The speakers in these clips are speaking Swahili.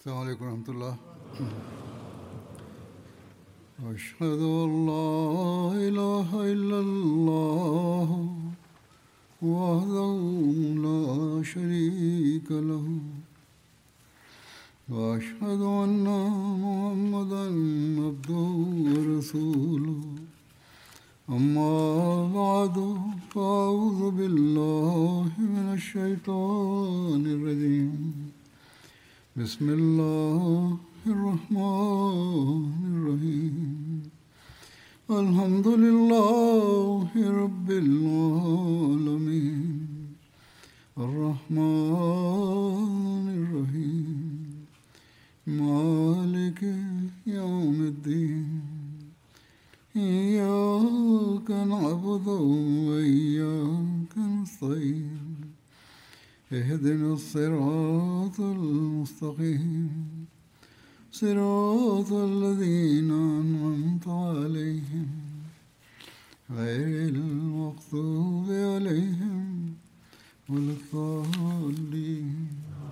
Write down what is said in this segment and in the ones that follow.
السلام عليكم ورحمة الله أشهد أن لا إله إلا الله وحده لا شريك له وأشهد أن محمدا عبده ورسوله أما بعد فأعوذ بالله من الشيطان الرجيم بسم الله الرحمن الرحيم الحمد لله رب العالمين الرحمن الرحيم مالك يوم الدين إياك نعبد وإياك نستعين اهدنا الصراط المستقيم صراط الذين أنعمت عليهم غير المغضوب عليهم ولا الضالين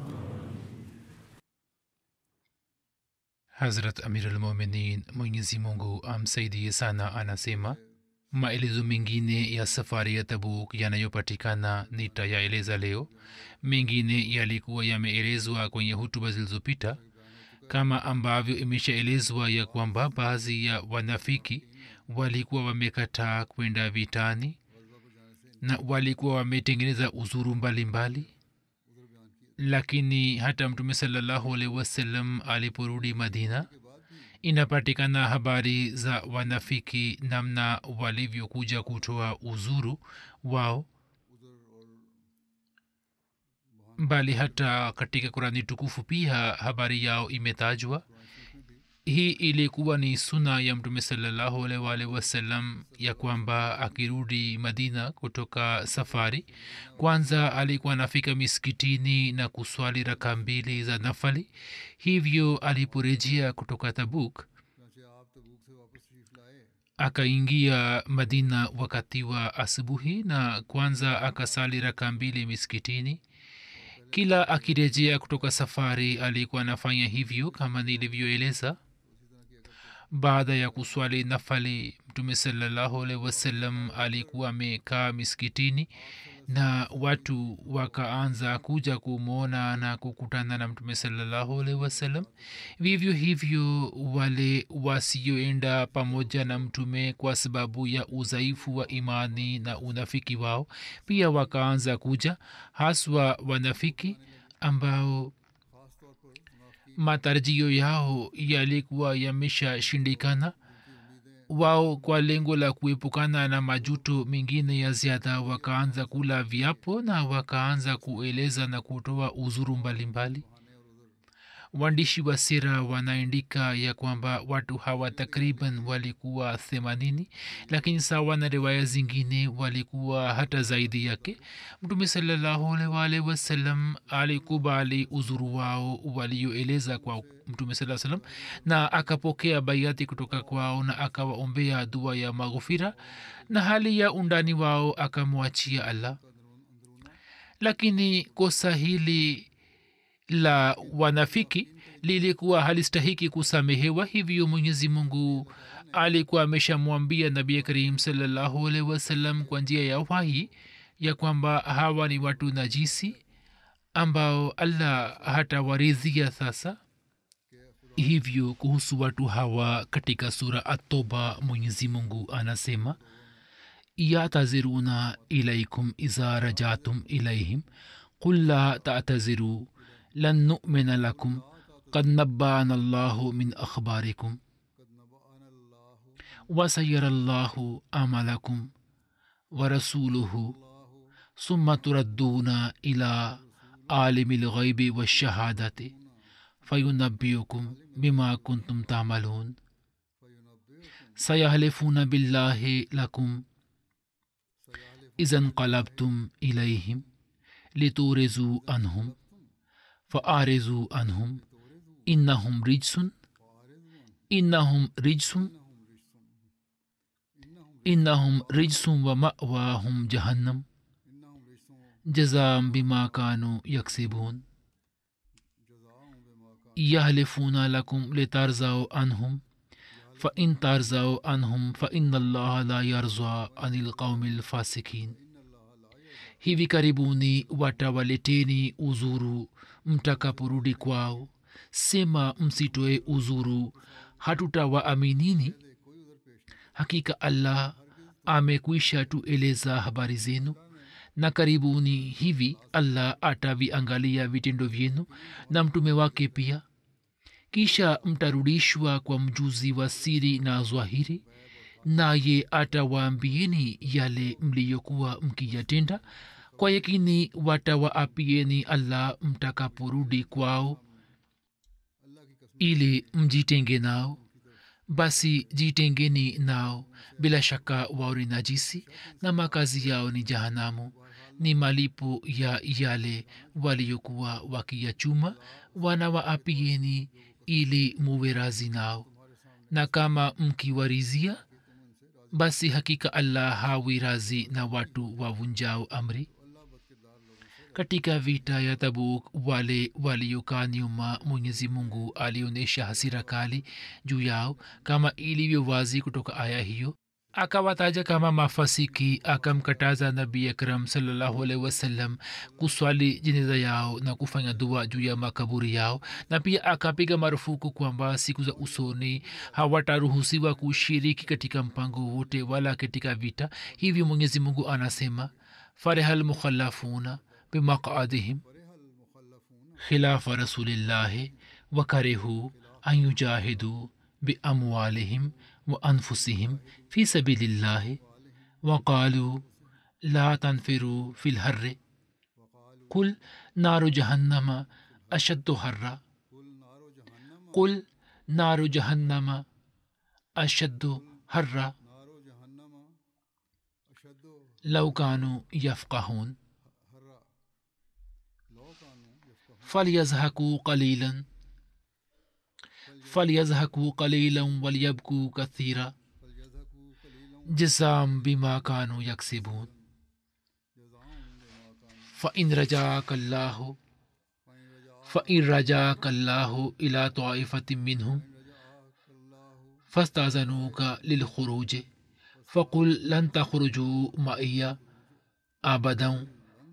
Hazrat Amir al-Mominin Mwenyezi Mungu amsaidie sana anasema maelezo mengine ya safari ya Tabuk yanayopatikana nitayaeleza leo. Mengine yalikuwa yameelezwa kwenye hutuba zilizopita, kama ambavyo imeshaelezwa ya kwamba baadhi ya wanafiki walikuwa wamekataa kwenda vitani na walikuwa wametengeneza uzuru mbalimbali mbali lakini hata mtume salallahu alaihi wasallam aliporudi madina inapatikana habari za wanafiki namna walivyokuja kutoa uzuru wao bali hata katika kurani tukufu pia habari yao imetajwa hii ilikuwa ni suna ya mtume salallahu alaihi wasallam ya kwamba akirudi madina kutoka safari kwanza alikuwa anafika miskitini na kuswali raka mbili za nafali hivyo aliporejea kutoka tabuk akaingia madina wakati wa asubuhi na kwanza akasali raka mbili miskitini kila akirejea kutoka safari alikuwa anafanya hivyo kama nilivyoeleza baada ya kuswali nafali mtume salallahu alaihi wasallam alikuwa amekaa miskitini na watu wakaanza kuja kumwona na kukutana na mtume salallahu alaihi wasallam vivyo hivyo wale wasioenda pamoja na mtume kwa sababu ya udhaifu wa imani na unafiki wao pia wakaanza kuja haswa wanafiki ambao matarajio yao yalikuwa yameshashindikana wao kwa lengo la kuepukana na majuto mengine ya ziada wakaanza kula viapo na wakaanza kueleza na kutoa uzuru mbalimbali mbali waandishi wa sira wanaandika ya kwamba watu hawa takriban walikuwa themanini lakini sawa na riwaya zingine walikuwa hata zaidi yake mtume salllahualwalh wasallam alikubali uzuru wao walioeleza kwa mtume saa salam na akapokea baiati kutoka kwao na akawaombea dua ya maghufira na hali ya undani wao akamwachia allah lakini kosa hili la wanafiki lilikuwa halistahiki kusamehewa hivyo mwenyezi mungu alikuwa ameshamwambia nabii karim salallahu alaihi wasallam kwa njia ya wahi ya kwamba hawa ni watu najisi ambao allah hatawaridhia sasa hivyo kuhusu watu hawa katika sura atoba mwenyezi mungu anasema yataziruna ilaikum iza rajatum ilaihim qul la tataziruu لن نؤمن لكم قد نبانا الله من أخباركم وسير الله أعمالكم ورسوله ثم تردون إلى عالم الغيب والشهادة فينبئكم بما كنتم تعملون سيحلفون بالله لكم إذا انقلبتم إليهم لتورزوا عنهم فأعرضوا عنهم إنهم رجس إنهم رجس إنهم رجس ومأواهم جهنم جزاء بما كانوا يكسبون yahlifuna lakum litarzao anhum fain tarzao anhum faina allaha la yarza ani lqaumi lfasikin hivi karibuni watawaleteni uzuru mtakaporudi kwao sema msitoe uzuru hatutawaaminini hakika allah amekwisha tueleza habari zenu na karibuni hivi allah ataviangalia vitendo vyenu na mtume wake pia kisha mtarudishwa kwa mjuzi wa siri na zwahiri naye atawaambieni yale mliyokuwa mkiyatenda kwa yakini watawaapieni allah mtakaporudi kwao ili mjitenge nao basi jitengeni nao bila shaka wao ni najisi na makazi yao ni jahanamu ni malipo ya yale waliokuwa wakiyachuma wanawaapieni ili muwe razi nao na kama mkiwarizia basi hakika allah hawi razi na watu wavunjao amri katika vita ya tabuk wale waliokaa nyuma mwenyezi mungu alionyesha hasira kali juu yao kama ilivyo wazi kutoka aya hiyo akawataja kama mafasiki akamkataza nabi akram salllahualhi wasallam kuswali jeneza yao na kufanya dua juu ya makaburi yao na pia akapiga marufuku kwamba siku za usoni hawataruhusiwa kushiriki katika mpango wote wala katika vita hivyo mwenyezi mungu anasema fareha lmukhalafuna بمقعدهم خلاف رسول الله وكرهوا أن يجاهدوا بأموالهم وأنفسهم في سبيل الله وقالوا لا تنفروا في الهر قل نار جهنم أشد حرا قل نار جهنم أشد حرا لو كانوا يفقهون فليزهكوا قليلا فليزهكوا قليلا وليبكوا كثيرا جزام بما كانوا يكسبون فإن رجاك الله فإن رجاك الله إلى طائفة منهم فاستأذنوك للخروج فقل لن تخرجوا معي أبدا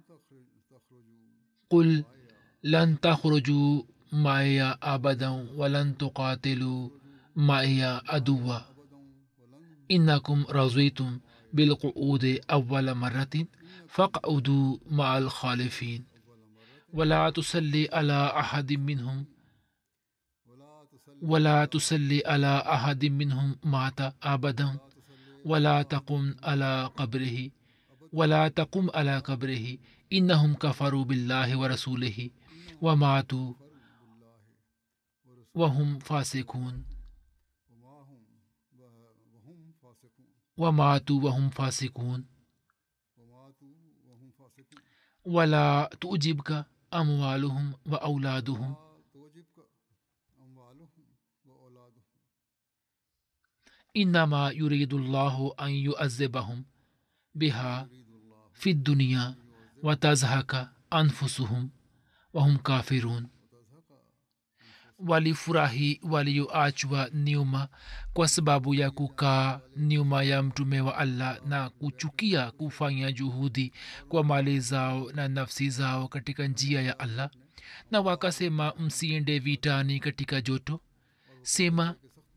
قل لن تخرجوا معي أبدا ولن تقاتلوا معي عدوا إنكم رضيتم بالقعود أول مرة فاقعدوا مع الخالفين ولا تصلي على أحد منهم ولا تصلي على أحد منهم مات أبدا ولا تقم على قبره ولا تقم على قبره إنهم كفروا بالله ورسوله وماتوا وهم فاسقون وماتوا وهم فاسقون ولا تؤجبك أموالهم وأولادهم إنما يريد الله أن يؤذبهم بها في الدنيا وتزهك أنفسهم wahum kafirun walifurahi walioachwa nyuma kwa sababu ya kukaa nyuma ya mtume wa allah na kuchukia kufanya juhudi kwa mali zao na nafsi zao katika njia ya allah na wakasema msiende vitani katika joto sema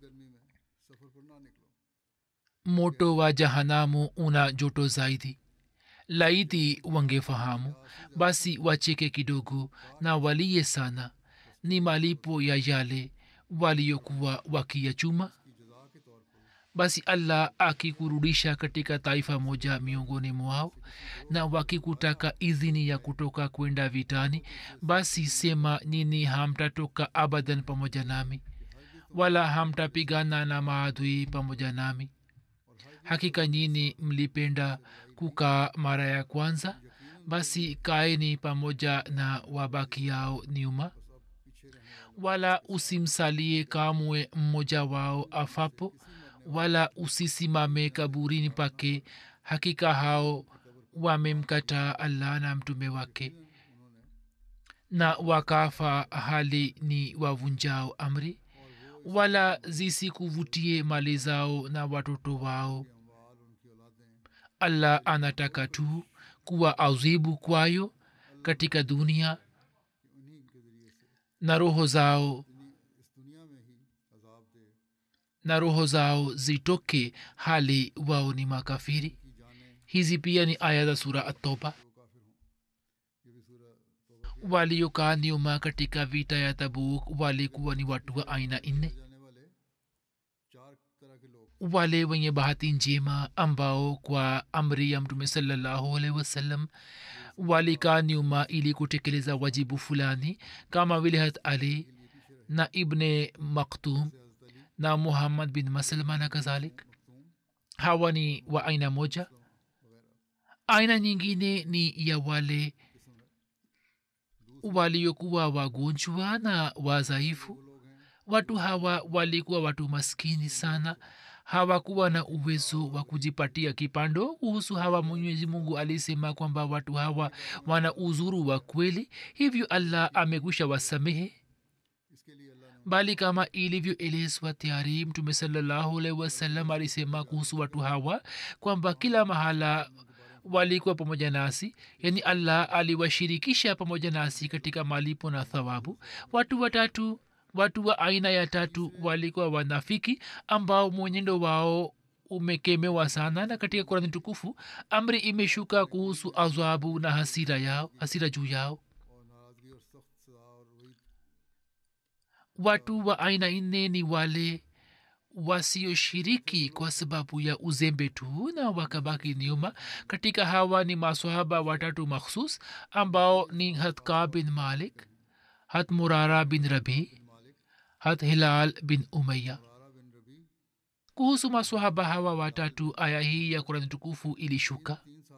moto wa jahanamu una joto zaidi laiti wangefahamu basi wacheke kidogo na waliye sana ni malipo ya yale waliokuwa wakiyachuma basi allah akikurudisha katika taifa moja miongoni mwao na wakikutaka idhini ya kutoka kwenda vitani basi sema nini hamtatoka abadan pamoja nami wala hamtapigana na maadui pamoja nami hakika nyini mlipenda kukaa mara ya kwanza basi kaeni pamoja na wabaki yao nyuma wala usimsalie kamwe mmoja wao afapo wala usisimame kaburini pake hakika hao wamemkataa allah na mtume wake na wakafa hali ni wavunjao amri wala zisikuvutie mali zao na watoto wao allah anataka tu kuwa azibu kwayo katika dunia na roho zao na roho zao zitoke hali wao ni makafiri hizi pia ni aya za sura atoba waliokaa nyuma katika vita ya tabuk walikuwa ni watu wa aina nne wale wenye bahati njema ambao kwa amri ya mtume salallahu alaihi wasallam walikaa nyuma ili kutekeleza wajibu fulani kama vile hat ali na ibne maktum na muhammad bin maslma na kadhalik hawa ni wa aina moja aina nyingine ni ya wale waliokuwa wagonjwa na wazaifu watu hawa walikuwa watu maskini sana hawakuwa na uwezo wa kujipatia kipando kuhusu hawa mwenyezi mungu alisema kwamba watu hawa wana uzuru wa kweli hivyo allah amekwisha wasamehe bali kama ilivyoelezwa tayari mtume salallahu alaihi wasallam alisema kuhusu watu hawa kwamba kila mahala walikuwa pamoja nasi yani allah aliwashirikisha pamoja nasi katika malipo na thawabu watu watatu watu wa aina ya tatu walikuwa wanafiki ambao mwenendo wao umekemewa sana na katika kurani tukufu amri imeshuka kuhusu adhabu na hasira yao hasira juu yao watu wa aina nne ni wale wasioshiriki kwa sababu ya uzembe tu na wakabaki nyuma katika hawa ni maswahaba watatu makhsus ambao ni hatka bin malik hat murara bin rabi hat hilal bin umaya kuhusu maswahaba hawa watatu aya hii ya kurani tukufu ilishuka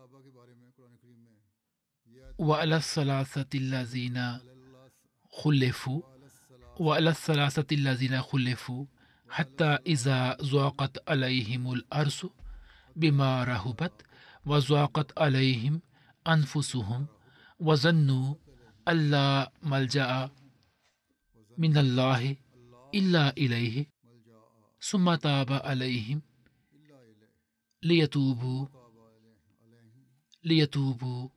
waala thalathati lazina khulifu waala thalathati lazina khulifu حتى إذا ضاقت عليهم الأرض بما رهبت وضاقت عليهم أنفسهم وظنوا ألا ملجأ من الله إلا إليه ثم تاب عليهم ليتوبوا ليتوبوا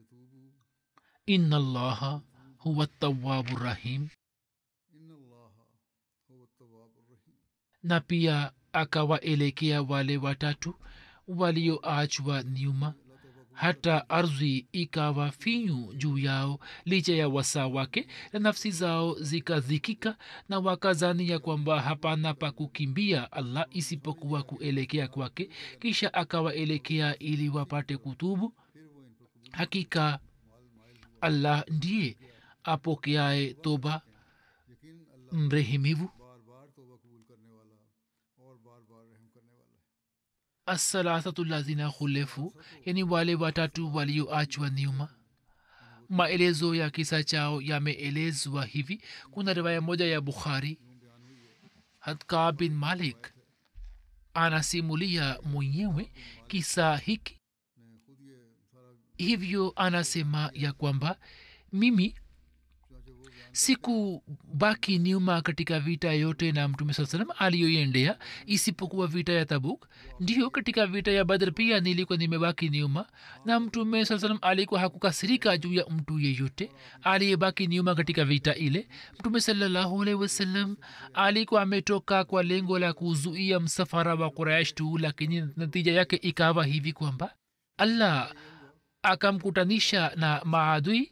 إن الله هو التواب الرحيم na pia akawaelekea wale watatu walioachwa nyuma hata ardhi ikawa finyu juu yao licha ya wasaa wake na nafsi zao zikadhikika na wakazani ya kwamba hapana pa kukimbia allah isipokuwa kuelekea kwake kisha akawaelekea ili wapate kutubu hakika allah ndiye apokeaye toba mrehemivu assalasatu lazina khulefu yani wale watatu walioachwa nyuma maelezo ya kisa chao yameelezwa hivi kuna riwaya moja ya bukhari hatka bin malik anasimulia mwenyewe kisa hiki hivyo anasema ya kwamba mimi sikubaki nyuma katika vita yote na mtume saa salam aliyoiendea isipokuwa vita ya tabuk ndio katika vita ya badr pia nilikuwa nimebaki nyuma na mtume saa salam alikuwa hakukasirika juu ya mtu yeyote aliyebaki nyuma katika vita ile mtume salallahu alaihi wasallam alikuwa ametoka kwa lengo la kuzuia msafara wa quraish tu lakini natija yake ikawa hivi kwamba allah akamkutanisha na maadui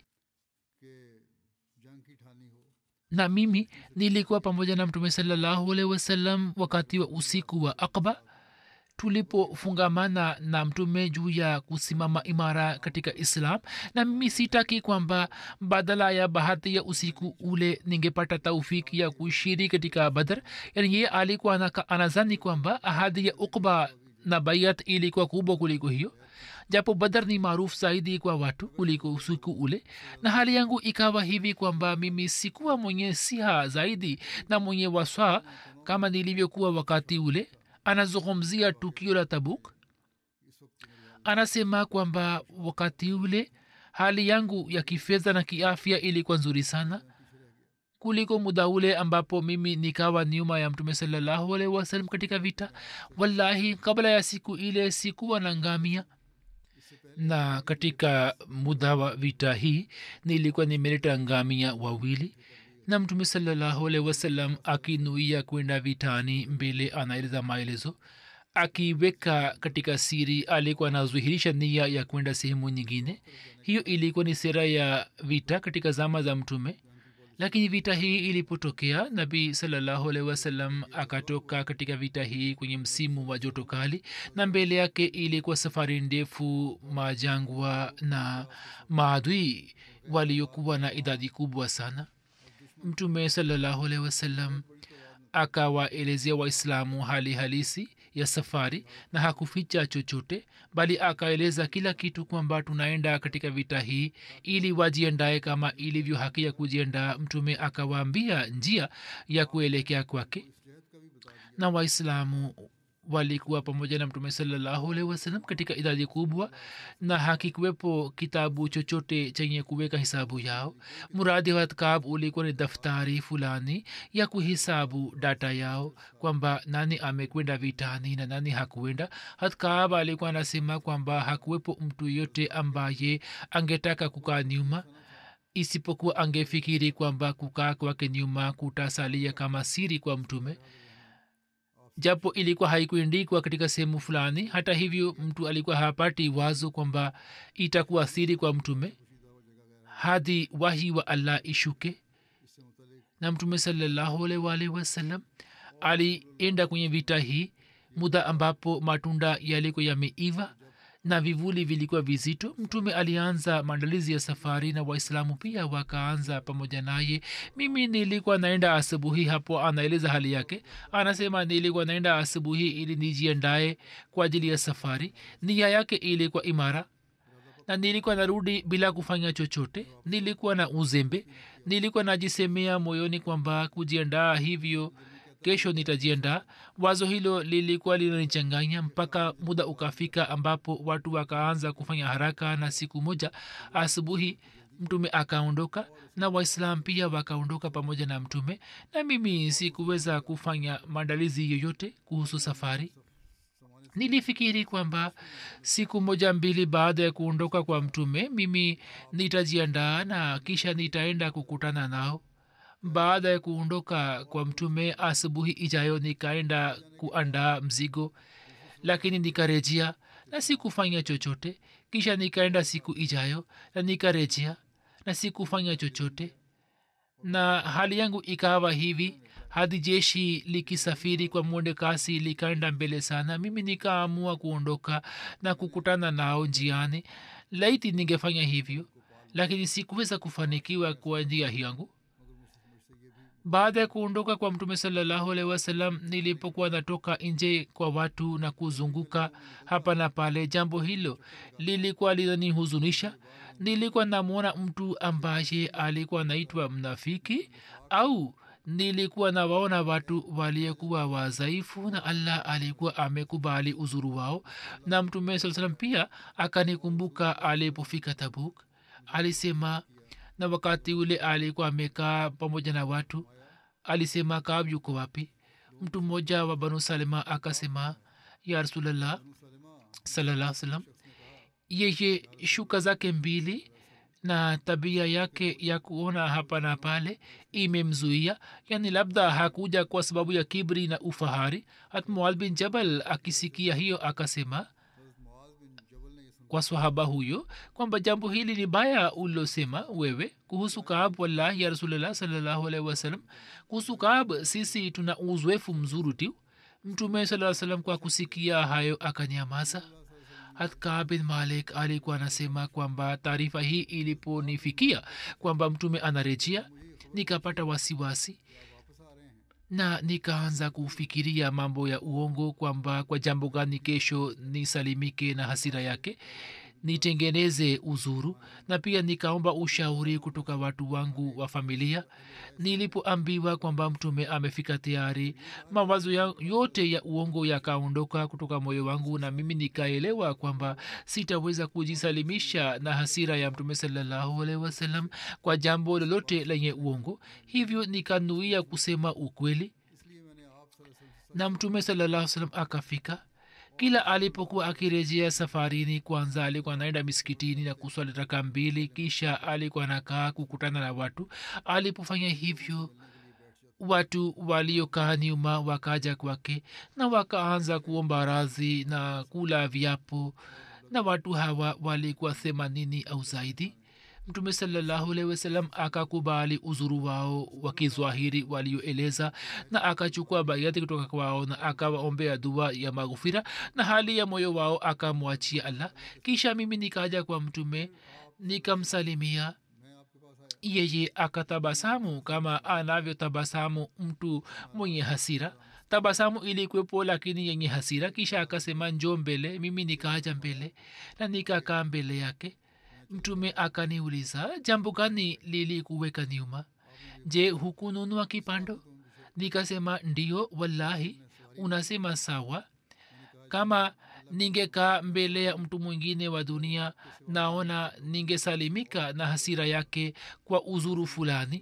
na mimi nilikuwa pamoja na mtume salallahu alaihi wasallam wakati wa usiku wa akba tulipofungamana na mtume juu ya kusimama imara katika islam na mimi sitaki kwamba badala ya bahati ya usiku ule ningepata taufiki ya kushiri katika badr yani yeye alikuwa anazani kwamba ahadi ya ukba na baiat ilikuwa kubwa kuliko hiyo japo badar ni maarufu zaidi kwa watu kuliko usiku ule na hali yangu ikawa hivi kwamba mimi sikuwa mwenye siha zaidi na mwenye waswa kama nilivyokuwa wakati ule anazungumzia tukio la tabuk anasema kwamba wakati ule hali yangu ya kifedha na kiafya ilikuwa nzuri sana kuliko muda ule ambapo mimi nikawa nyuma ya mtume salallahu alaihi wasallam katika vita wallahi kabla ya siku ile sikuwa na ngamia na katika muda wa vita hii nilikuwa nimeleta ngamia wawili na mtume salallahu alaihi wasallam akinuia kwenda vitani mbele anaeleza maelezo akiweka katika siri alikuwa anazuhirisha nia ya kwenda sehemu nyingine hiyo ilikuwa ni sera ya vita katika zama za mtume lakini vita hii ilipotokea nabii salallahu alaihi wasallam akatoka katika vita hii kwenye msimu wa joto kali na mbele yake ilikuwa safari ndefu majangwa na maadui waliokuwa na idadi kubwa sana mtume salallahu alaihi wasallam akawaelezea waislamu hali halisi ya safari na hakuficha chochote bali akaeleza kila kitu kwamba tunaenda katika vita hii ili wajiandae kama ilivyo haki ya kujiandaa mtume akawaambia njia ya kuelekea kwake na waislamu walikuwa pamoja na mtume salallahu alaihi wasallam katika idadi kubwa na hakikuwepo kitabu chochote chenye kuweka hisabu yao muradi wa kab ulikuwa ni daftari fulani ya kuhisabu data yao kwamba nani amekwenda vitani na nani hakuenda hatkab alikuwa anasema kwamba hakuwepo mtu yote ambaye angetaka kukaa nyuma isipokuwa angefikiri kwamba kukaa kwake nyuma kutasalia kama siri kwa mtume japo ilikuwa haikuendikwa katika sehemu fulani hata hivyo mtu alikuwa hapati wazo kwamba itakuwa siri kwa mtume hadi wahi wa allah ishuke na mtume salllahualwalhi wasallam alienda kwenye vita hii muda ambapo matunda yalikuwa yameiva na vivuli vilikuwa vizito mtume alianza maandalizi ya safari na waislamu pia wakaanza pamoja naye mimi nilikuwa naenda asubuhi hapo anaeleza hali yake anasema nilikuwa naenda asubuhi ili nijiandae kwa ajili ya safari nia yake ilikuwa imara na nilikuwa narudi bila kufanya chochote nilikuwa na uzembe nilikuwa najisemea moyoni kwamba kujiandaa hivyo kesho nitajiandaa wazo hilo lilikuwa linanichanganya mpaka muda ukafika ambapo watu wakaanza kufanya haraka na siku moja asubuhi mtume akaondoka na waislam pia wakaondoka pamoja na mtume na mimi sikuweza kufanya maandalizi yoyote kuhusu safari nilifikiri kwamba siku moja mbili baada ya kuondoka kwa mtume mimi nitajiandaa na kisha nitaenda kukutana nao baada ya kuondoka kwa mtume asubuhi ijayo nikaenda kuandaa mzigo lakini nikarejea na sikufanya chochote kisha nikaenda siku ijayo na nikarejea na sikufanya chochote na hali yangu ikawa hivi hadi jeshi likisafiri kwa mwende kasi likaenda mbele sana mimi nikaamua kuondoka na kukutana nao njiani laiti ningefanya hivyo lakini sikuweza kufanikiwa kwa njia yangu baada ya kuondoka kwa mtume salallahu alehi wasallam nilipokuwa natoka nje kwa watu na kuzunguka hapa na pale jambo hilo lilikuwa linanihuzunisha nilikuwa namwona mtu ambaye alikuwa naitwa mnafiki au nilikuwa nawaona watu waliokuwa wazaifu na allah alikuwa amekubali uzuru wao na mtume saa salam pia akanikumbuka alipofika tabuk alisema na wakati ule alikuwa amekaa pamoja na watu alisema kaab yuko wapi mtu mmoja wa banu salima akasema ya rasulllah salallah salam yeye shuka zake mbili na tabia yake ya kuona hapa na pale imemzuia yani labda hakuja kwa sababu ya kibri na ufahari hat mual bin jabal akisikia hiyo akasema kwa swahaba huyo kwamba jambo hili ni baya ulilosema wewe kuhusu kaab wallahi ya rasulllah salllahu alaihi wasallam kuhusu kaab sisi tuna uzoefu mzuri tu mtume saa salam kwa kusikia hayo akanyamaza hatka bin malik alikuwa anasema kwamba taarifa hii iliponifikia kwamba mtume anarejea nikapata wasiwasi na nikaanza kufikiria mambo ya uongo kwamba kwa jambo gani kesho nisalimike na hasira yake nitengeneze uzuru na pia nikaomba ushauri kutoka watu wangu wa familia nilipoambiwa kwamba mtume amefika tayari mawazo ya yote ya uongo yakaondoka kutoka moyo wangu na mimi nikaelewa kwamba sitaweza kujisalimisha na hasira ya mtume salallahu alaihi wasallam kwa jambo lolote lenye uongo hivyo nikanuia kusema ukweli na mtume salallahu salam akafika kila alipokuwa akirejea safarini kwanza alikuwa anaenda misikitini na kuswali raka mbili kisha alikuwa anakaa kukutana na watu alipofanya hivyo watu waliokaa nyuma wakaja kwake na wakaanza kuomba radhi na kula viapo na watu hawa walikuwa themanini au zaidi mtume salallahu alehi wasallam akakubali uzuru wao wa kizwahiri walioeleza na akachukua baiati kutoka kwao na akawaombea dua ya maghufira na hali ya moyo wao akamwachia allah kisha mimi nikaja kwa mtume nikamsalimia yeye akatabasamu kama anavyotabasamu mtu mwenye hasira tabasamu ilikuwepo lakini yenye hasira kisha akasema njo mbele mimi nikaaja mbele na nikakaa mbele yake mtume akaniuliza jambo gani lilikuweka nyuma je hukununua kipando nikasema ndio wallahi unasema sawa kama ningekaa mbele ya mtu mwingine wa dunia naona ningesalimika na hasira yake kwa uzuru fulani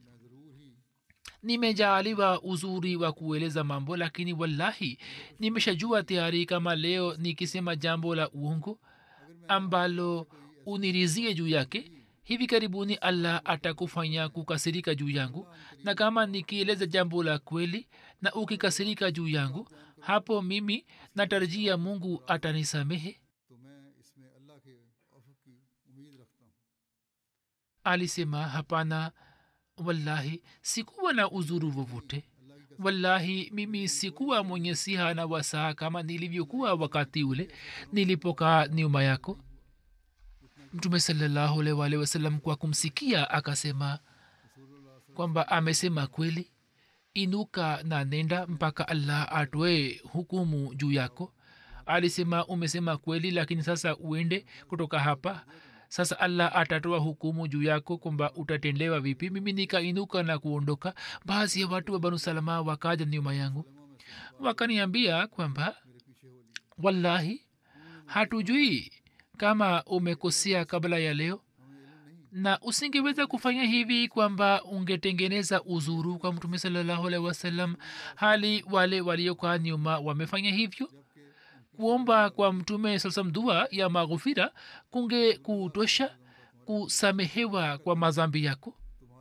nimejaaliwa uzuri wa kueleza mambo lakini wallahi nimeshajua tayari kama leo nikisema jambo la uongo ambalo unirizie juu yake hivi karibuni allah atakufanya kukasirika juu yangu na kama nikieleza jambo la kweli na ukikasirika juu yangu hapo mimi natarajia mungu atanisamehe तो मैं इसमें अल्लाह के अफ़ की उम्मीद रखता हूँ alisema hapana wallahi sikuwa na uzuru vovote wallahi mimi sikuwa mwenye siha na wasaa kama nilivyokuwa wakati ule nilipokaa nyuma yako mtume salallahu alaihi waalihi wasallam kwa kumsikia akasema kwamba amesema kweli inuka na nenda mpaka allah atoe hukumu juu yako alisema umesema kweli lakini sasa uende kutoka hapa sasa allah atatoa hukumu juu yako kwamba utatendewa vipi mimi nikainuka na kuondoka baadhi ya watu wa banu salama wakaja nyuma yangu wakaniambia kwamba wallahi hatujui kama umekosea kabla ya leo na usingeweza kufanya hivi kwamba ungetengeneza uzuru kwa mtume salallahu alaihi wasallam hali wale waliokaa nyuma wamefanya hivyo kuomba kwa mtume salam dua ya maghufira kunge kutosha kusamehewa kwa mazambi yako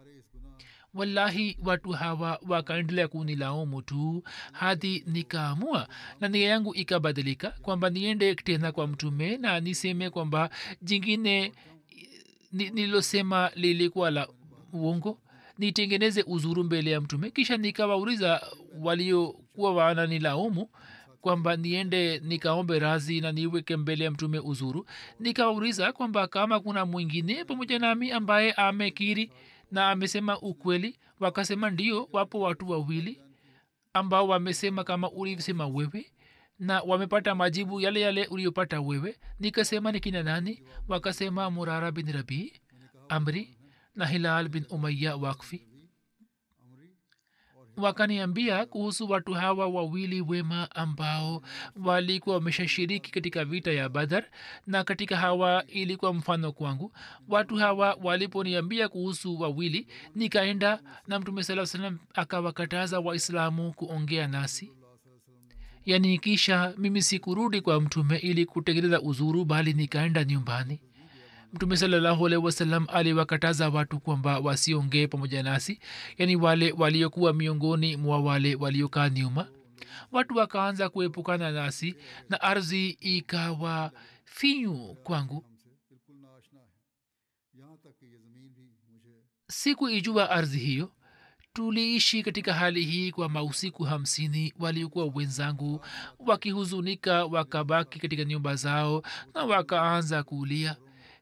wallahi watu hawa wakaendelea kunilaumu tu hadi nikaamua na nia yangu ikabadilika kwamba niende tena kwa mtume na niseme kwamba jingine ni- nililosema lilikuwa la uongo nitengeneze uzuru mbele ya mtume kisha nikawauliza waliokuwa wananilaumu kwamba niende nikaombe razi na niweke mbele ya mtume uzuru nikawauliza kwamba kama kuna mwingine pamoja nami ambaye amekiri na amesema ukweli wakasema ndio wapo watu wawili ambao wamesema kama ulivyosema wewe na wamepata majibu yale yale uliyopata wewe nikasema ni kina nani wakasema murara bin rabii amri na hilal bin umaya wakfi wakaniambia kuhusu watu hawa wawili wema ambao walikuwa wameshashiriki katika vita ya badar na katika hawa ilikuwa mfano kwangu watu hawa waliponiambia kuhusu wawili nikaenda na mtume saa salam akawakataza waislamu kuongea nasi yaani kisha mimi sikurudi kwa mtume ili kutengeneza uzuru bali nikaenda nyumbani mtume salallahu alaihi wasallam aliwakataza watu kwamba wasiongee pamoja nasi yaani wale waliokuwa miongoni mwa wale waliokaa nyuma watu wakaanza kuepukana nasi na ardhi ikawa finyu kwangu बिल्कुल नाशना है यहाँ तक कि ये ज़मीन भी मुझे siku ijua ardhi hiyo tuliishi katika hali hii kwa mausiku hamsini waliokuwa wenzangu wakihuzunika wakabaki katika nyumba zao na wakaanza kulia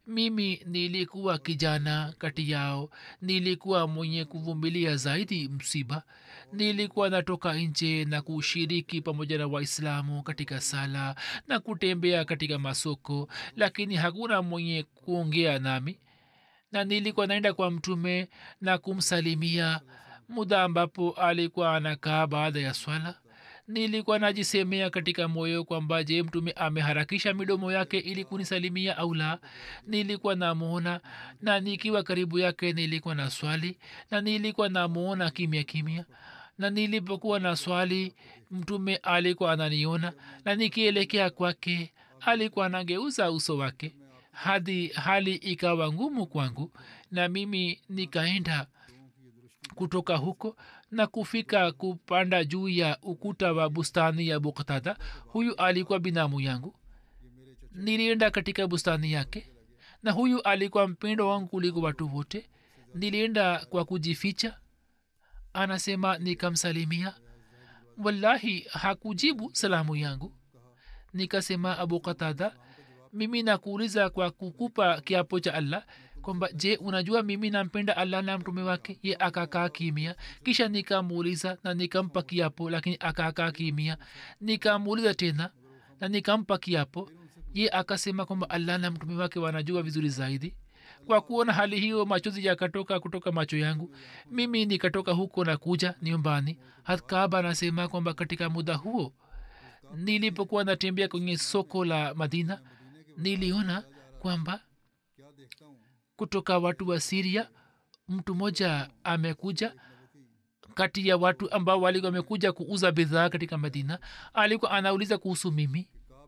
mimi nilikuwa kijana kati yao nilikuwa mwenye kuvumilia zaidi msiba nilikuwa natoka nje na kushiriki pamoja na waislamu katika sala na kutembea katika masoko lakini hakuna mwenye kuongea nami na nilikuwa naenda kwa mtume na kumsalimia muda ambapo alikuwa anakaa baada ya swala nilikuwa najisemea katika moyo kwamba je mtume ameharakisha midomo yake ili kunisalimia au la nilikuwa namwona na nikiwa karibu yake nilikuwa na swali na nilikuwa namwona kimya kimya na nilipokuwa na swali mtume alikuwa ananiona na nikielekea kwake alikuwa anageuza uso wake hadi hali ikawa ngumu kwangu na mimi nikaenda kutoka huko na kufika kupanda juu ya ukuta wa bustani ya buktada huyu alikuwa binamu yangu nilienda katika bustani yake na huyu alikuwa mpendo wangu kuliko watu wote nilienda kwa kujificha anasema nikamsalimia wallahi hakujibu salamu yangu nikasema abu katada mimi nakuuliza kwa kukupa kiapo cha allah kwamba je unajua mimi nampenda allah na mtume wake ye akakaa kimia kisha nikamuuliza na nikampa kiapo lakini akakaa kimia nikamuuliza tena na nikampa kiapo ye akasema kwamba allah na mtume wake wanajua vizuri zaidi kwa kuona hali hiyo machozi yakatoka kutoka macho yangu mimi nikatoka huko na kuja nyumbani hatkaba anasema kwamba katika muda huo nilipokuwa natembea kwenye soko la madina niliona kwamba kutoka watu wa siria mtu mmoja amekuja kati ya watu ambao walikuwa wamekuja kuuza bidhaa katika madina alikuwa anauliza kuhusu mimi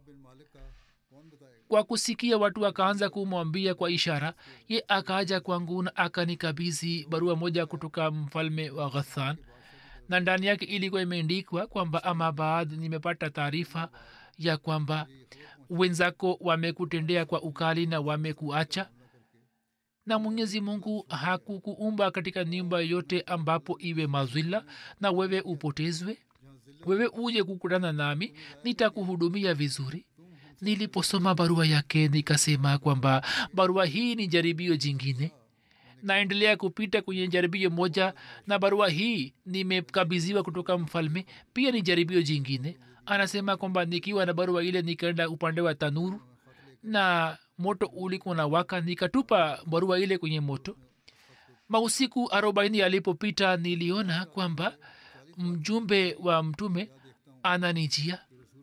kwa kusikia watu wakaanza kumwambia kwa ishara ye akaja kwangu na akanikabizi barua moja kutoka mfalme wa ghathan na ndani yake ilikuwa imeandikwa kwamba ama baad nimepata taarifa ya kwamba wenzako wamekutendea kwa ukali na wamekuacha na mwenyezi mungu hakukuumba katika nyumba yote ambapo iwe mazwila na wewe upotezwe wewe uje kukutana nami nitakuhudumia vizuri niliposoma barua yake nikasema kwamba barua hii ni jaribio jingine naendelea kupita kwenye jaribio moja na barua hii nimekabidhiwa kutoka mfalme pia ni jaribio jingine anasema kwamba nikiwa na barua ile nikaenda upande wa tanuru na moto ulikuwa na waka nikatupa barua ile kwenye moto mausiku arobaini alipopita niliona kwamba mjumbe wa mtume ananijia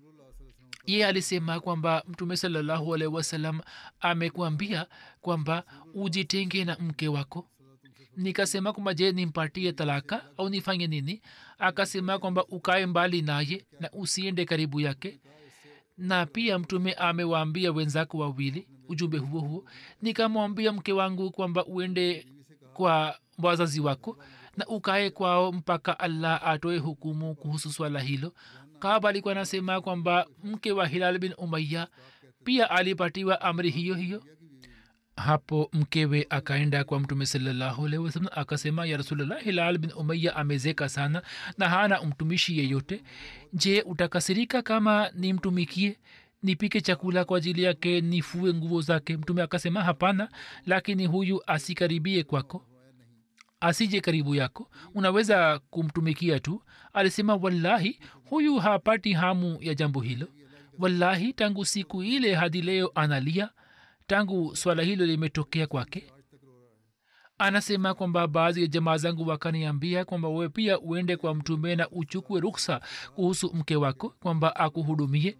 ye alisema kwamba mtume salallahu alaihi wasallam amekuambia kwamba ujitenge na mke wako nikasema kwamba je nimpatie talaka au nifanye nini akasema kwamba ukae mbali naye na usiende karibu yake na pia mtume amewaambia wenzako wawili ujumbe huo huo nikamwambia mke wangu kwamba uende kwa wazazi wako na ukae kwao mpaka allah atoe hukumu kuhusu swala hilo kaba alikuwa anasema kwamba mke wa hilal bin umaya pia alipatiwa amri hiyo hiyo hapo mkewe akaenda kwa mtume salallahu alaihi wasallam akasema ya rasulllah hilal bin umaya amezeka sana na hana mtumishi yeyote je utakasirika kama nimtumikie nipike chakula kwa ajili yake nifue nguo zake mtume akasema hapana lakini huyu asikaribie kwako asije karibu yako unaweza kumtumikia tu alisema wallahi huyu hapati hamu ya jambo hilo wallahi tangu siku ile hadi leo analia tangu swala hilo limetokea kwake anasema kwamba baadhi ya jamaa zangu wakaniambia kwamba wewe pia uende kwa mtume na uchukue ruksa kuhusu mke wako kwamba akuhudumie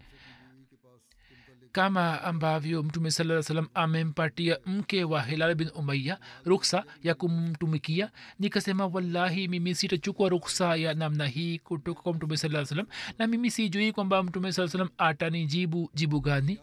kama ambavyo mtume saa salam amempatia mke wa hilal bin umaya ruksa ya kumtumikia nikasema wallahi mimi sitachukua ruksa ya namna hii kutoka kwa mtume saa salam na mimi sijui kwamba mtume saa salam atanijibu jibu gani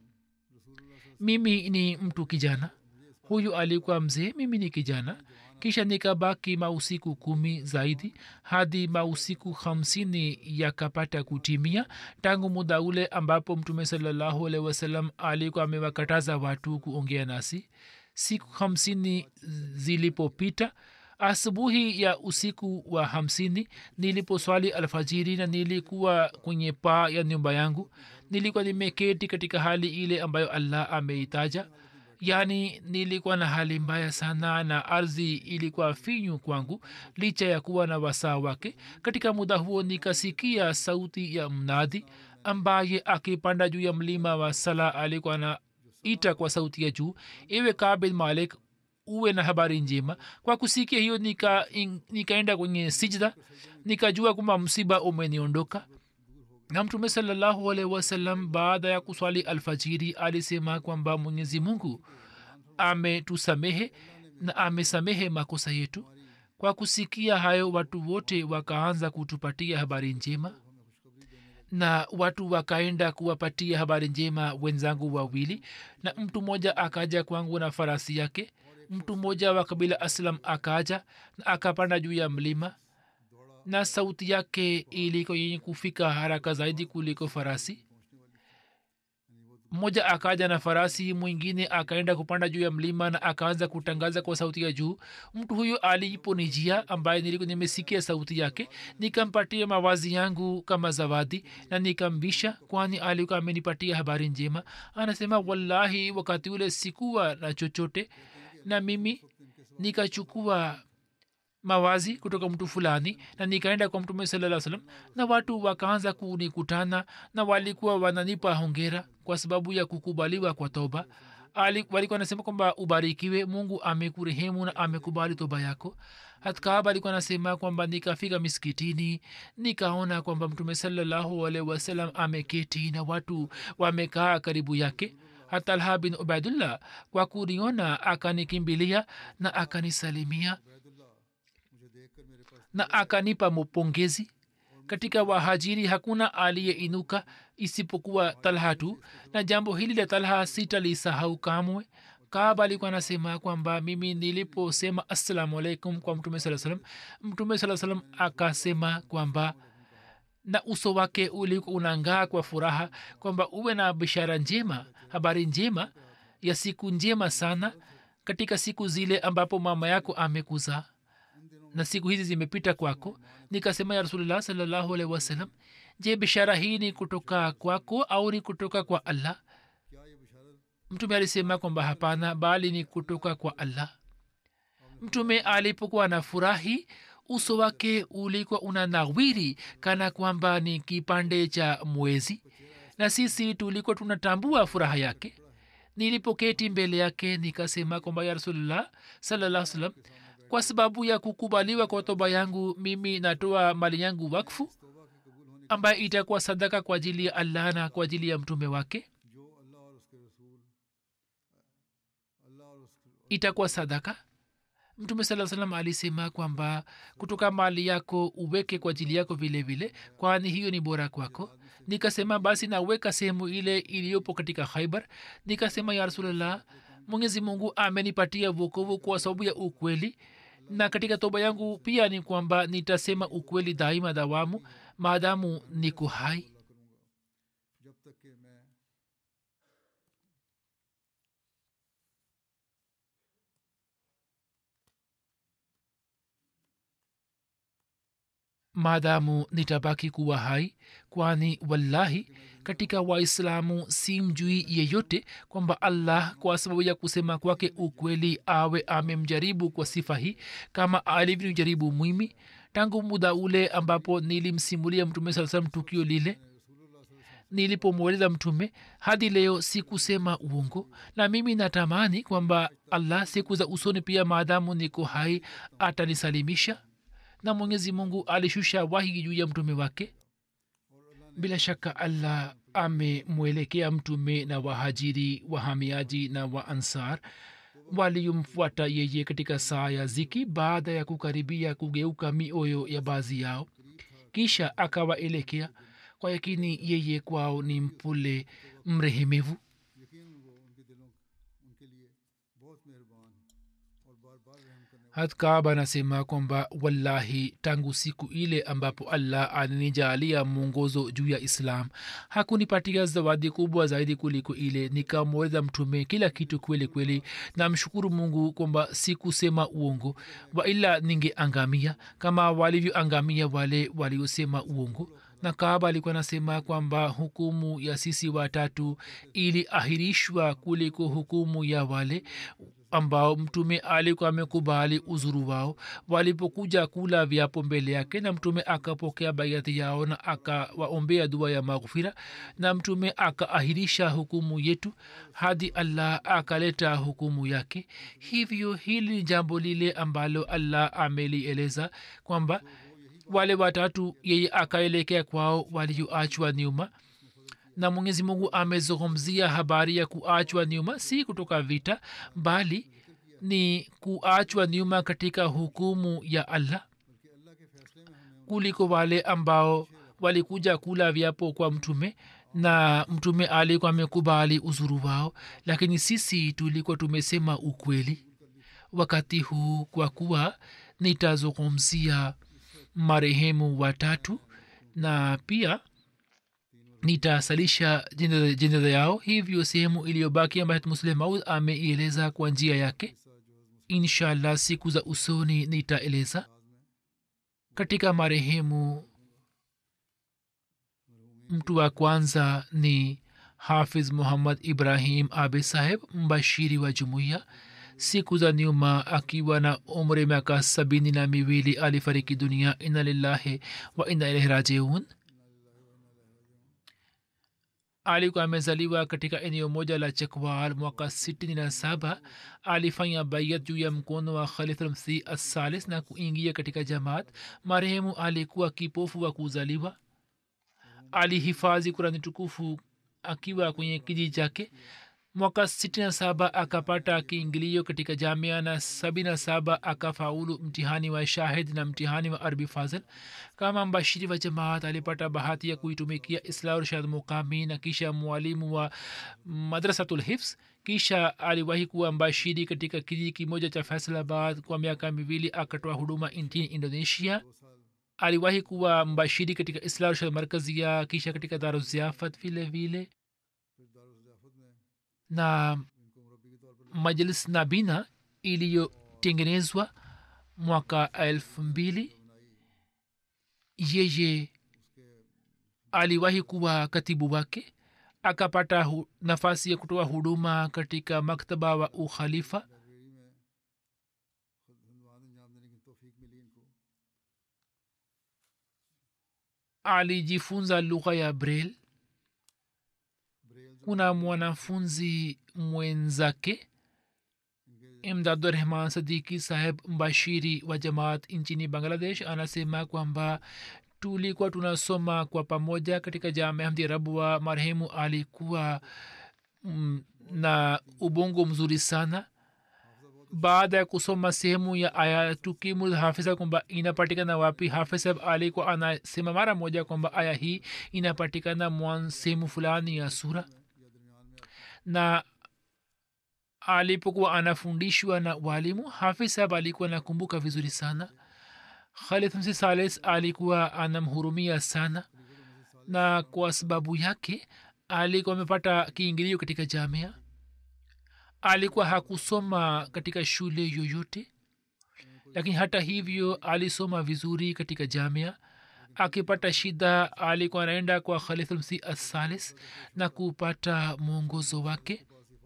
mimi ni mtu kijana huyu alikuwa mzee mimi ni kijana kisha nikabaki mausiku kumi zaidi hadi mausiku hamsini yakapata kutimia tangu muda ule ambapo mtume salallahu alehi wasallam alikuwa amewakataza watu kuongea nasi siku hamsini zilipopita asubuhi ya usiku wa hamsini niliposwali alfajiri na nilikuwa kwenye paa ya nyumba yangu nilikuwa nimeketi katika hali ile ambayo allah ameitaja yaani nilikuwa na hali mbaya sana na ardhi ilikuwa finyu kwangu licha ya kuwa na wasaa wake katika muda huo nikasikia sauti ya mnadhi ambaye akipanda juu ya mlima wa sala alikuwa na ita kwa sauti ya juu iwe kabin malik uwe na habari njema kwa kusikia hiyo nika in- nikaenda kwenye sijda nikajua kwamba msiba umeniondoka na mtume salallahu alaihi wasallam baada ya kuswali alfajiri alisema kwamba mwenyezi mungu ametusamehe na amesamehe makosa yetu kwa kusikia hayo watu wote wakaanza kutupatia habari njema na watu wakaenda kuwapatia habari njema wenzangu wawili na mtu mmoja akaja kwangu na farasi yake mtu mmoja wa kabila aslam akaja na akapanda juu ya mlima na sauti yake iliko yenye kufika haraka zaidi kuliko farasi mmoja akaja na farasi mwingine akaenda kupanda juu ya mlima na akaanza kutangaza kwa sauti ya juu mtu huyo aliponijia ambaye nilikuwa nimesikia sauti yake nikampatia mawazi yangu kama zawadi na nikambisha kwani alikuwa amenipatia habari njema anasema wallahi wakati ule sikuwa na chochote na mimi nikachukua mawazi kutoka mtu fulani na nikaenda kwa mtume salaa salam na watu wakaanza kunikutana na walikuwa wananipa hongera kwa sababu ya kukubaliwa kwa toba Ali, walikuwa nasema kwamba ubarikiwe mungu amekurehemu na amekubali toba yako hatkab alikuwa nasema kwamba nikafika miskitini nikaona kwamba mtume salallahu alaihi wasallam ameketi na watu wamekaa karibu yake hatalha bin ubaidullah kwa kuniona akanikimbilia na akanisalimia na akanipa mupongezi katika wahajiri hakuna aliyeinuka isipokuwa talha tu na jambo hili la talha sitalisahau kamwe kaaba alikuwa anasema kwamba mimi niliposema assalamu alaikum kwa mtume saa salam mtume saa salam akasema kwamba na uso wake ulikuwa unangaa kwa furaha kwamba uwe na bishara njema habari njema ya siku njema sana katika siku zile ambapo mama yako amekuzaa na siku hizi zimepita kwako nikasema ya rasulullah salllahu alaihi wasallam je bishara hii ni kutoka kwako au ni kutoka kwa allah mtume alisema kwamba hapana bali ni kutoka kwa allah mtume alipokuwa na furahi uso wake ulikuwa una nawiri kana kwamba ni kipande cha mwezi na sisi tulikuwa tunatambua furaha yake nilipoketi mbele yake nikasema kwamba ya rasulullah salaa salam kwa sababu ya kukubaliwa kwa toba yangu mimi natoa mali yangu wakfu ambaye itakuwa sadaka kwa ajili ya allah na kwa ajili ya mtume wake itakuwa sadaka mtume saa salam alisema kwamba kutoka mali yako uweke kwa ajili yako vile vile kwani hiyo ni bora kwako nikasema basi naweka sehemu ile iliyopo katika khaibar nikasema ya rasulllah mwenyezi mungu amenipatia vokovu kwa sababu ya ukweli na katika toba yangu pia ni kwamba nitasema ukweli daima dawamu maadamu niko hai maadamu nitabaki kuwa hai kwani wallahi katika waislamu si mjui yeyote kwamba allah kwa sababu ya kusema kwake ukweli awe amemjaribu kwa sifa hii kama alivyojaribu mwimi tangu muda ule ambapo nilimsimulia mtume saa salam tukio lile nilipomweleza mtume hadi leo sikusema uongo na mimi natamani kwamba allah siku za usoni pia maadamu niko hai atanisalimisha na mwenyezi mungu alishusha wahi juu ya mtume wake bila shaka allah amemwelekea mtume na wahajiri wahamiaji na waansar waliomfuata yeye katika saa ya ziki baada ya kukaribia kugeuka mioyo ya baadhi yao kisha akawaelekea kwa yakini yeye kwao ni mpole mrehemevu hatkab anasema kwamba wallahi tangu siku ile ambapo allah alinijaalia mwongozo juu ya islam hakunipatia zawadi kubwa zaidi kuliko ile nikamweza mtume kila kitu kweli kweli namshukuru mungu kwamba sikusema uongo waila ningeangamia kama walivyoangamia wale waliosema uongo na kaaba alikuwa anasema kwamba hukumu ya sisi watatu iliahirishwa kuliko hukumu ya wale ambao mtume alikuwa amekubali uzuru wao walipokuja kula vyapo mbele yake na mtume akapokea baiati yao na akawaombea dua ya maghfira na mtume akaahirisha hukumu yetu hadi allah akaleta hukumu yake hivyo hili ni jambo lile ambalo allah amelieleza kwamba wale watatu yeye akaelekea kwao walioachwa nyuma na mwenyezi mungu amezungumzia habari ya kuachwa nyuma si kutoka vita bali ni kuachwa nyuma katika hukumu ya allah kuliko wale ambao walikuja kula vyapo kwa mtume na mtume alikuwa amekubali uzuru wao lakini sisi tulikuwa tumesema ukweli wakati huu kwa kuwa nitazungumzia marehemu watatu na pia nitasalisha jeneza yao hivyo sehemu iliyobaki ambayo muslim maud ameieleza kwa njia yake inshallah siku za usoni nitaeleza katika marehemu mtu wa kwanza ni hafiz muhammad ibrahim abe saheb mbashiri wa jumuiya siku za nyuma akiwa na umri miaka sabini na miwili alifariki dunia ina lillahi wa ina ilaihi rajiun alikuwa amezaliwa katika eneo moja la chakwal mwaka sitini na saba alifanya bayat juu ya mkono wa khalifmsi assalis na kuingia katika jamaat marehemu alikuwa kipofu wa kuzaliwa alihifadhi kurani tukufu akiwa kwenye kijiji chake mwaka sitini na saba akapata kiingilio katika jamia na sabini na saba akafaulu mtihani wa shahid na mtihani wa arbi fazil kama mbashiri wa jamaat alipata bahati ya kuitumikia islah rshad mukami na kisha mwalimu wa madrasatul hifs kisha aliwahi kuwa mbashiri katika kijiji kimoja cha faisalabad kwa miaka miwili akatoa huduma nchini indonesia aliwahi kuwa mbashiri katika islah rshad markazia kisha katika daruziafat vile vile na majlis nabina iliyotengenezwa mwaka elfu mbili yeye aliwahi kuwa katibu wake akapata hu, nafasi ya kutoa huduma katika maktaba wa ukhalifa alijifunza lugha ya braille kuna mwanafunzi mwenzake imdadurahman sadiki saheb mbashiri wa jamaat nchini bangladesh anasema kwamba tulikuwa tunasoma kwa pamoja katika jamia hamdi rabwa marehemu alikuwa mm, na ubongo mzuri sana baada ya kusoma sehemu ya aya tukimul hafisa kwamba inapatikana wapi hafisab alikuwa anasema mara moja kwamba aya hii inapatikana mwan sehemu fulani ya sura na alipokuwa anafundishwa na walimu hafisab alikuwa anakumbuka vizuri sana khalid msi sales alikuwa anamhurumia sana na kwa sababu yake alikuwa amepata kiingilio katika jamia alikuwa hakusoma katika shule yoyote lakini hata hivyo alisoma vizuri katika jamia akipata shida alikuwa anaenda kwa khalifulmsi assalis na kupata mwongozo wake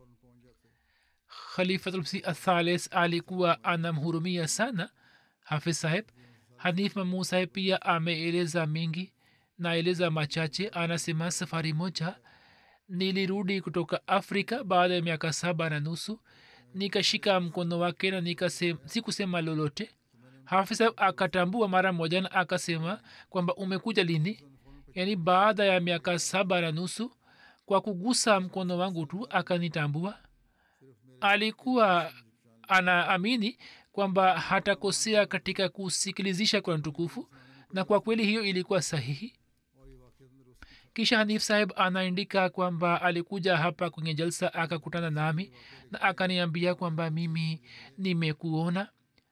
khalifatulmsi athalis alikuwa anamhurumia sana hafiz saheb hanif mamu saheb pia ameeleza mengi naeleza machache anasema safari moja nilirudi kutoka afrika baada ya miaka saba na nusu nikashika mkono wake na nikasema sikusema lolote hafisa akatambua mara moja na akasema kwamba umekuja lini yaani baada ya miaka saba na nusu kwa kugusa mkono wangu tu akanitambua alikuwa anaamini kwamba hatakosea katika kusikilizisha kwa tukufu na kwa kweli hiyo ilikuwa sahihi kisha hanif saheb anaandika kwamba alikuja hapa kwenye jalsa akakutana nami na akaniambia kwamba mimi nimekuona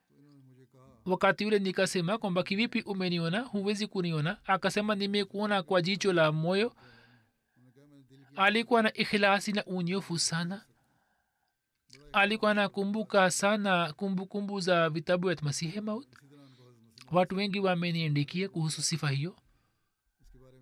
wakati ule nikasema kwamba kivipi umeniona huwezi kuniona akasema nimekuona kwa jicho la moyo alikuwa na ikhilasi na unyofu sana alikuwa anakumbuka sana kumbukumbu kumbu za vitabu vya masihi maut watu wengi wameniandikia kuhusu sifa hiyo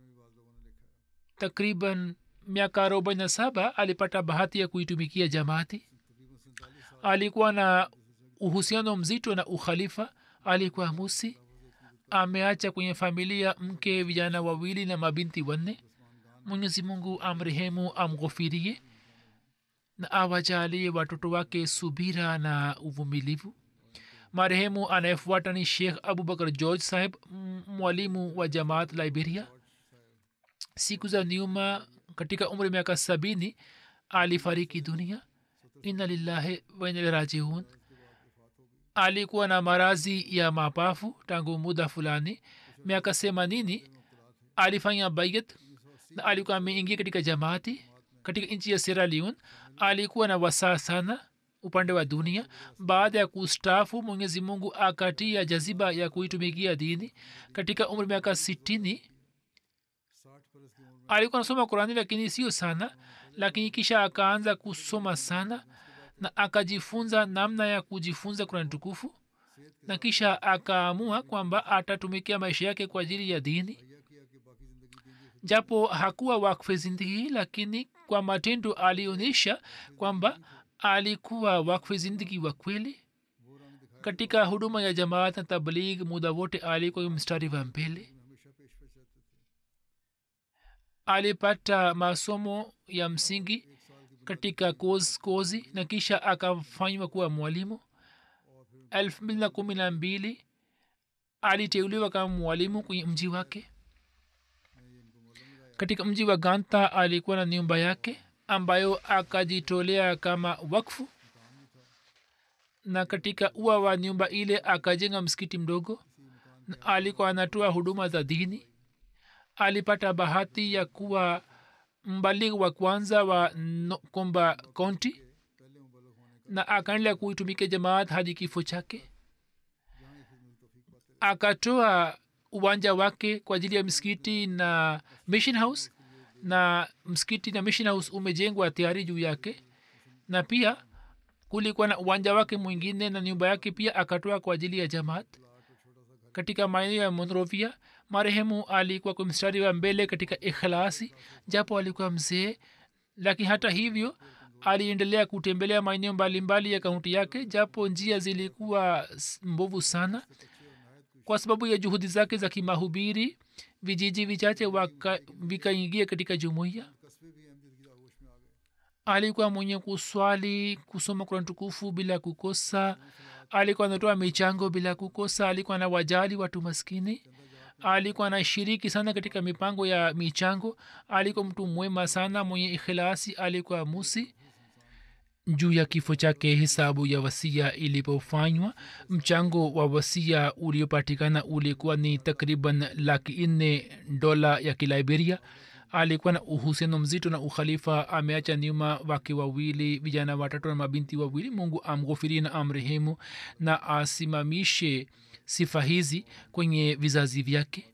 takriban miaka arobaini na saba alipata bahati ya kuitumikia jamaati alikuwa na uhusiano mzito na ukhalifa alikuwa musi ameacha kwenye familia mke vijana wawili na mabinti wanne mwenyezi mungu amrehemu amghofirie na awajalie watoto wake subira na uvumilivu marehemu anayefuata ni shekh abubakar george saheb m- mwalimu wa jamaat liberia siku za nyuma katika umri miaka sabini alifariki dunia inna lillahi wainalrajiun alikuwa na marazi ya mapafu tangu muda fulani miaka themanini alifanya bayat na alikuwa ameingia katika jamaati katika nchi ya sierra leone alikuwa na wasaa sana upande wa dunia baada ya kustafu mwenyezi mungu akatia jaziba ya kuitumikia dini katika umri miaka sitini alikuwa anasoma qurani lakini sio sana lakini kisha akaanza kusoma sana na akajifunza namna ya kujifunza kurani tukufu na kisha akaamua kwamba atatumikia maisha yake kwa ajili ya dini japo hakuwa wakfe zindigi lakini kwa matendo alionyesha kwamba alikuwa wakfe zindigi wa kweli katika huduma ya jamaat na tabligh muda wote alikuwa mstari wa mbele alipata masomo ya msingi katika koz, kozi na kisha akafanywa kuwa mwalimu elfu mbili na kumi na mbili aliteuliwa kama mwalimu kwenye mji wake katika mji wa ganta alikuwa na nyumba yake ambayo akajitolea kama wakfu na katika ua wa nyumba ile akajenga msikiti mdogo na alikuwa anatoa huduma za dini alipata bahati ya kuwa mbaligh wa kwanza wa no, komba kaunti na akaendelea kuitumikia jamaat hadi kifo chake akatoa uwanja wake kwa ajili ya msikiti na mission house na msikiti na mission house umejengwa tayari juu yake na pia kulikuwa na uwanja wake mwingine na nyumba yake pia akatoa kwa ajili ya jamaat katika maeneo ya monrovia marehemu alikuwa kwa mstari wa mbele katika ikhlasi japo alikuwa mzee lakini hata hivyo aliendelea kutembelea maeneo mbalimbali ya kaunti yake japo njia zilikuwa mbovu sana kwa sababu ya juhudi zake za kimahubiri vijiji vichache vikaingia katika jumuiya alikuwa mwenye kuswali kusoma kurani tukufu bila kukosa alikuwa anatoa michango bila kukosa alikuwa na wajali watu maskini alikuwa anashiriki sana katika mipango ya michango alikuwa mtu mwema sana mwenye ikhilasi alikuwa musi juu ya kifo chake hesabu ya wasia ilipofanywa mchango wa wasia uliopatikana ulikuwa ni takriban laki nne dola ya kiliberia alikuwa na uhusiano mzito na ukhalifa ameacha nyuma wake wawili vijana watatu na mabinti wawili mungu amghofiri na amrehemu na asimamishe sifa hizi kwenye vizazi vyake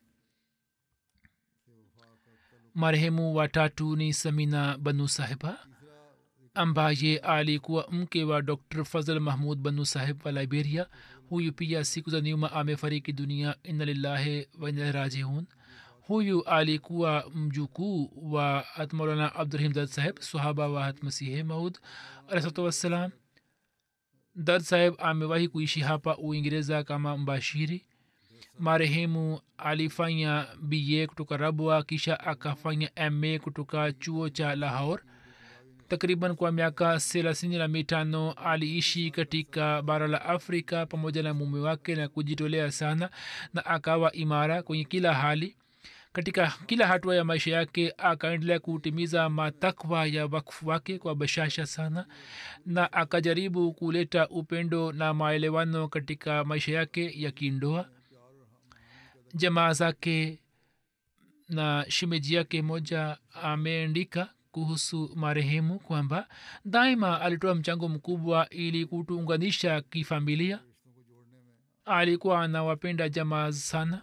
marehemu watatu ni samina banu sahiba ambaye alikuwa mke wa dr fazl mahmud banu sahib wa liberia huyu pia siku za nyuma amefariki dunia inna lillahi wa inna rajiun huyu alikuwa mjukuu wa hatmaulana abdurahim dad saheb sahaba wa hatmasihi maud alahsatu wassalam dad saheb amewahi kuishi hapa uingereza kama mbashiri marehemu alifanya ba kutoka rabwa kisha akafanya ma kutoka chuo cha lahor takriban kwa miaka thelathini na mitano aliishi katika bara la afrika pamoja na mume wake na kujitolea sana na akawa imara kwenye kila hali katika kila hatua ya maisha yake akaendelea kutimiza matakwa ya wakfu wake kwa bashasha sana na akajaribu kuleta upendo na maelewano katika maisha yake ya kindoa jamaa zake na shimeji yake moja ameandika kuhusu marehemu kwamba daima alitoa mchango mkubwa ili kutuunganisha kifamilia alikuwa anawapenda jamaa sana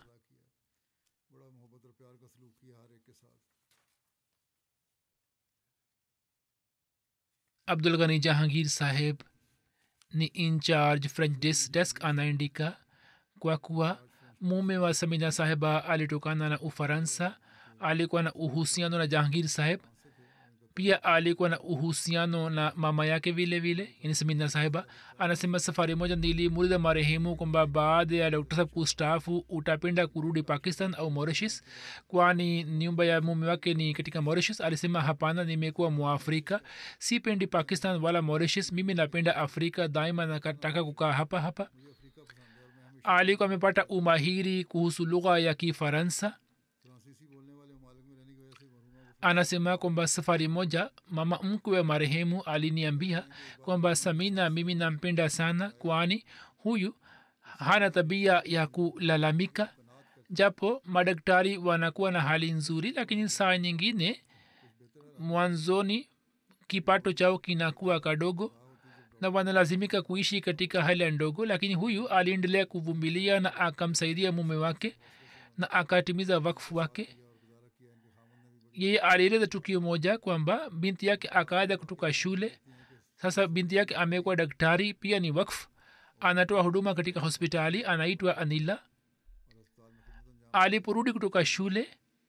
abdul ghani jahangir saheb ni incharge french desk, desk anaandika kwa kuwa mume wa samina sahiba alitokana na ufaransa alikuwa na uhusiano na jahangir saheb pia alikuwa na uhusiano na mama yake vile vile yani samina sahiba anasema safari moja nilimuuliza marehemu kwamba baada ya dokta saheb kustaafu utapenda kurudi pakistan au mauritius kwani nyumba ya mume wake ni katika mauritius alisema hapana nimekuwa mwafrika sipendi pakistan wala mauritius mimi napenda afrika daima nakataka kukaa hapa hapa alikuwa amepata umahiri kuhusu lugha ya kifaransa फ्रांसीसी बोलने वाले ममालिक में रहने की वजह से मरहुमा को anasema kwamba safari moja mama mkwe wa marehemu aliniambia kwamba samina mimi nampenda sana kwani huyu hana tabia ya kulalamika japo madaktari wanakuwa na hali nzuri lakini saa nyingine mwanzoni kipato chao kinakuwa kadogo na wanalazimika kuishi katika hali ndogo lakini huyu aliendelea kuvumilia na akamsaidia mume wake na akatimiza wakfu wake yeye alieleza tukio moja kwamba binti yake akaada kutoka shule sasa binti yake amekuwa daktari pia ni wakf anatoa huduma katika hospitali anaitwa anila aliporudi kutoka shule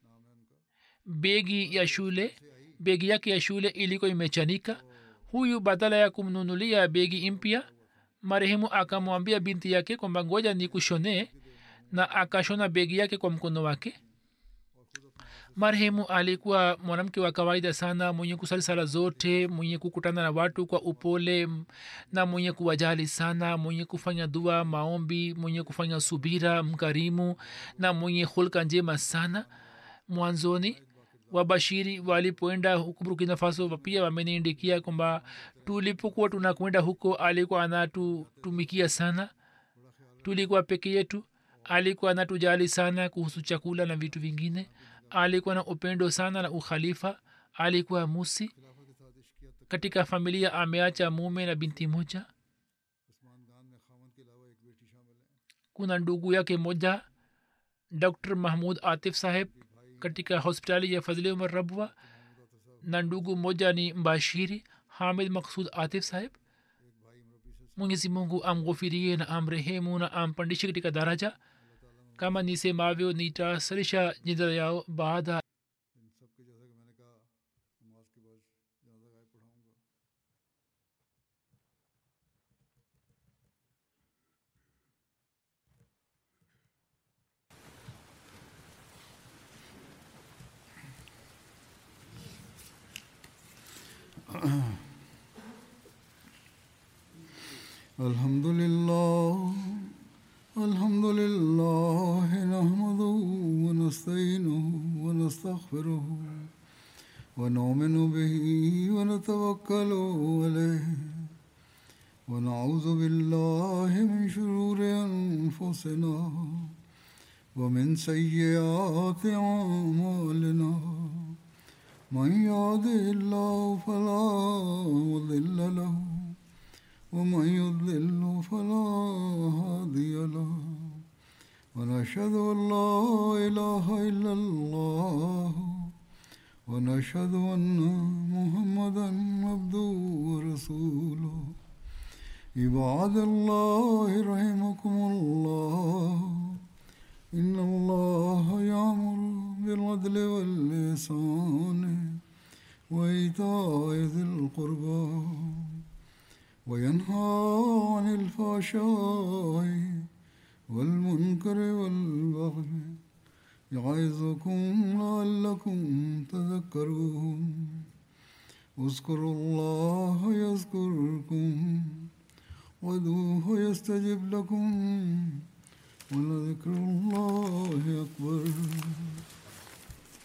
begi ya shule begi yake ya shule ilikuwa imechanika huyu badala ya kumnunulia begi mpya marehemu akamwambia binti yake kwamba ngoja ni kushonee na akashona begi yake kwa mkono wake marehemu alikuwa mwanamke wa kawaida sana mwenye kusali sala zote mwenye kukutana na watu kwa upole m- na mwenye kuwajali sana mwenye kufanya dua maombi mwenye kufanya subira mkarimu na mwenye hulka njema sana mwanzoni wabashiri walipoenda huku burkina faso pia wameniindikia kwamba tulipokuwa tunakwenda huko alikuwa anatutumikia sana tulikuwa peke yetu alikuwa anatujali sana kuhusu chakula na vitu vingine alikuwa na upendo sana na ukhalifa alikuwa musi katika familia ameacha mume na binti moja Usman खान में खामन के अलावा एक बेटी शामिल है kuna ndugu yake moja dr mahmud atif saheb katika hospitali ya fadhili umar rabwa na ndugu moja ni mbashiri hamid maksud atif saheb mwenyezi mungu amghofirie na amrehemu na ampandishe katika daraja kama nisemavyo nitasarisha jina yao baada इन सब के जैसा कि मैंने कहा नमाज के बाद ज़्यादा गायब पढ़ाऊँगा الحمد لله الحمد لله نحمده ونستعينه ونستغفره ونؤمن به ونتوكل عليه ونعوذ بالله من شرور أنفسنا ومن سيئات أعمالنا من يهده الله فلا مضل له ومن يضلل فلا هادي له ونشهد ان لا اله الا الله ونشهد ان محمدا عبده ورسوله عباد الله رحمكم الله ان الله يامر بالعدل واللسان وايتاء ذي القربى وينهى عن الفحشاء والمنكر والبغي يعظكم لعلكم تذكرون اذكروا الله يذكركم وادعوه يستجب لكم ولذكر الله أكبر